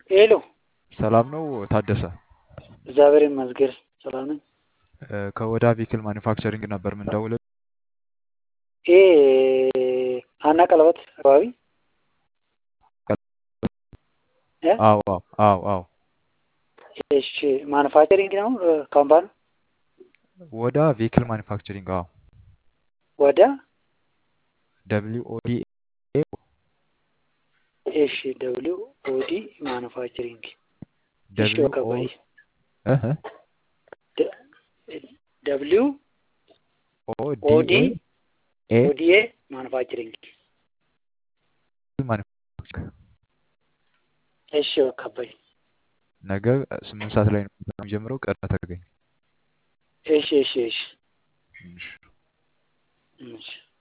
ሄሎ ሰላም ነው ታደሰ? እግዚአብሔር ይመስገን ሰላም ነኝ። እ፣ ከወዳ ቪክል ማኒፋክቸሪንግ ነበር የምንደውለው። ይሄ ሀና ቀለበት አካባቢ እ? አዎ አዎ አዎ አዎ። እሺ ማኑፋክቸሪንግ ነው እ፣ ካምፓኒ ወዳ ቪክል ማኒፋክቸሪንግ አዎ። ወደ ደብሊው ኦ ዲ ኤ እሺ ደብሊው ኦዲ ማኑፋክቸሪንግ እሺ ደብሊው በቃ ኦ ቆይ እህ ደ- ደብሊው ኦ ኦዲ ዲ ኤ ኤ ኦዲኤ ማኑፋክቸሪንግ ማኒፋክቸሪንግ እሺ በቃ በይ ነገ ስምንት ሰዓት ላይ ነው የሚጀምረው። ቀድመህ ተገኝ። እሺ እሺ እሺ እሺ። እሺ